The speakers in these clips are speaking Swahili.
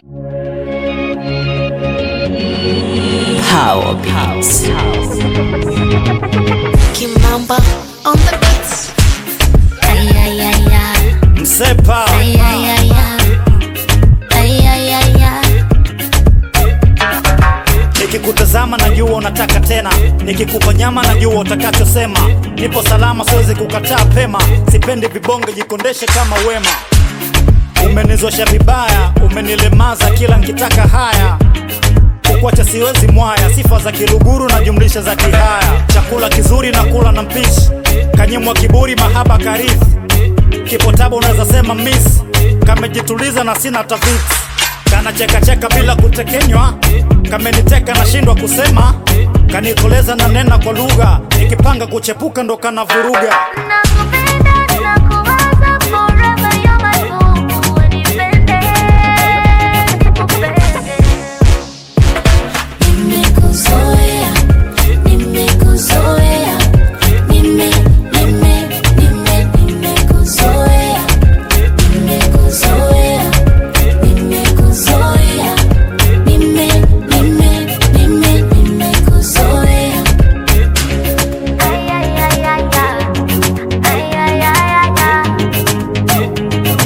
Power Beats. Kimamba on the beats. Ay, ay, ay, ay. Msepa Ay, ay, ay, ay. Ay, ay, ay, ay. nikikutazama najua unataka tena, nikikupa nyama najua utakachosema. Nipo salama, siwezi kukataa pema, sipendi vibonge, jikondeshe kama wema. Umenizosha vibaya, umenilemaza kila nkitaka haya kukuacha siwezi mwaya, sifa za kiluguru na jumlisha za kihaya. Chakula kizuri na kula na mpishi, kanyimwa kiburi, mahaba karithi, kipo tabu unaweza sema miss, kamejituliza na sina tafiti, kana cheka cheka bila kutekenywa, kameniteka nashindwa kusema, kanikoleza na nena kwa lugha, nikipanga kuchepuka ndo kana vuruga. Nakupenda, nakuwaza forever, you're my boo. Unipende, nikupende. Nimekuzoea, nimekuzoea, nime, nime, nime, nimekuzoea, nimekuzoea, nimekuzoea, nime, nime, nime, nimekuzoea. Ay, ay, ay, ay, ay. Ay, ay, ay, ay, ay.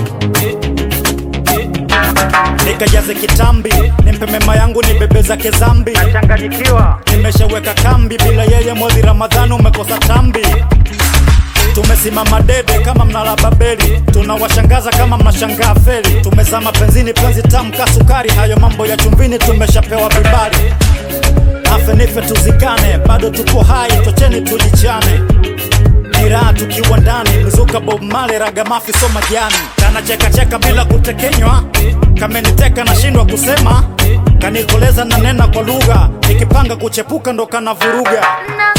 nikajaze kitambi, nimpe mema yangu nibebe zake zambi. Nachanganyikiwa, nimeshaweka kambi, bila yeye mwezi Ramadhani umekosa tambi. Tumesimama dede kama mnala Babeli, tunawashangaza kama mnashangaa feli. Tumezama penzini, penzi tamu ka sukari, hayo mambo ya chumbini tumeshapewa vibali. Afe nife tuzikane, bado tupo hai, tocheni tujichane ni raha tukiwa ndani, mizuka Bob Marley, ragamafi so majani, kana cheka cheka bila kutekenywa, kameniteka nashindwa kusema, kanikoleza na nena kwa lugha, nikipanga kuchepuka ndo kana vuruga.